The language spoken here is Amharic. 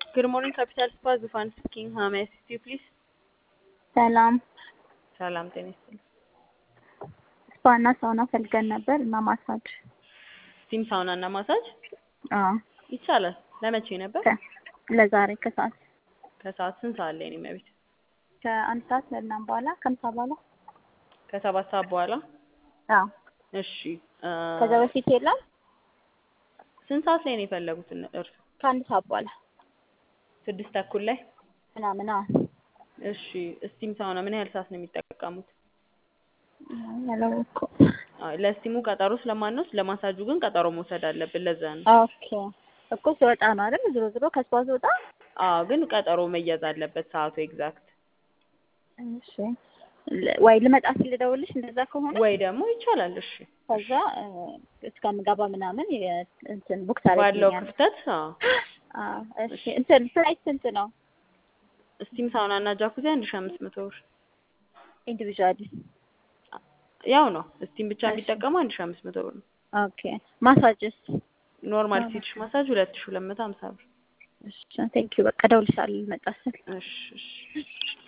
Good morning, Capital Spa. Zufan speaking. How may I assist you, please? ሰላም ሰላም ጤና ይስጥልኝ። ስፓና ሳውና ፈልገን ነበር እና ማሳጅ ስቲም ሳውና እና ማሳጅ አዎ ይቻላል። ለመቼ ነበር? ከ- ለዛሬ ከሰዓት ከሰዓት ስንት ሰዓት ላይ ነው የሚያቤት? ከአንድ ሰዓት ምናምን በኋላ ከምሳ በኋላ ከሰባት ሰዓት በኋላ። አዎ እሺ እ ከዛ በፊት የለም ስንት ሰዓት ላይ ነው የፈለጉት እነ- እርሱ? ከአንድ ሰዓት በኋላ ስድስት ተኩል ላይ። ምናምን አዎ እሺ ስቲም ሳውና ምን ያህል ሰዓት ነው የሚጠቀሙት? ያላወቅኩም አይ፣ ለስቲሙ ቀጠሮ ስለማንወስድ ለማሳጁ ግን ቀጠሮ መውሰድ አለብን። ለዛ ነው። ኦኬ እኮ ስወጣ ነው አይደል ዞሮ ዞሮ ከስፓ ስወጣ አዎ፣ ግን ቀጠሮ መያዝ አለበት ሰዓቱ ኤግዛክት። እሺ ል- ወይ ልመጣ ሲል ልደውልሽ እንደዛ ከሆነ ወይ ደግሞ ይቻላል። እሺ ከዛ እ፣ እስከምገባ ምናምን የ- እንትን ቡክ ባለው ታደርጊልኛለሽ ክፍተት አዎ። አዎ እሺ እንትን ፕራይስ ስንት ነው ስቲም ሳውና እና ጃኩዚ አንድ ሺህ አምስት መቶ ብር ኢንዲቪዥዋሊ ያው ነው። ስቲም ብቻ እሺ። ቢጠቀሙ አንድ ሺህ አምስት መቶ ብር ነው። ኦኬ ማሳጅስ ኖርማል አዎ። ሲትሽ ማሳጅ ሁለት ሺህ ሁለት መቶ ሀምሳ ብር። እሺ ቴንኪው በቃ እደውልልሻለሁ ልመጣ ስል እሺ እሺ